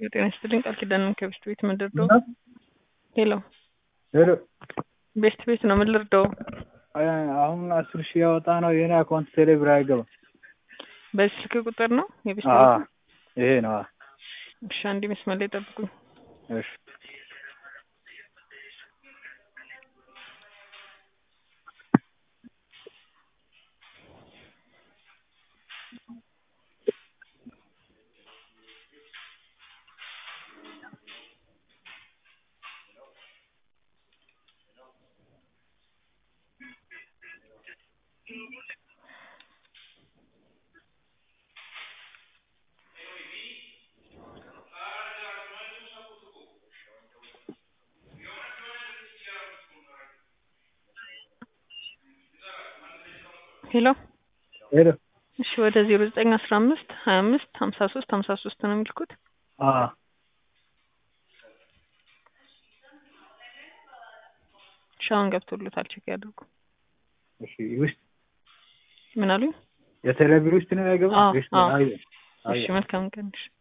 ጤና ይስጥልኝ ቃል ኪዳንን ከቤስት ቤት ምን ልርዳው? ሄሎ ሄሎ ቤስት ቤት ነው ምን ልርዳው? አሁን አስር ሺህ ያወጣ ነው የኔ አካውንት ቴሌ ብር አይገባም። በዚህ ስልክ ቁጥር ነው የቤስት አዎ ቤት? ይሄ ነው። አዎ። እሺ አንዴ መስመር ላይ ጠብቁኝ። እሺ ሄሎ ሄሎ እሺ ወደ ዜሮ ዘጠኝ አስራ አምስት ሀያ አምስት ሀምሳ ሶስት ሀምሳ ሶስት ነው የሚልኩት። አዎ እሺ አሁን ገብቶሎታል ቼክ ያድርጉ። እሺ ውስጥ ምን አሉኝ? የቴሌ ብር ውስጥ ነው አይገባም? አዎ ውስጥ አዎ አይ እሺ መልካም ቀን እሺ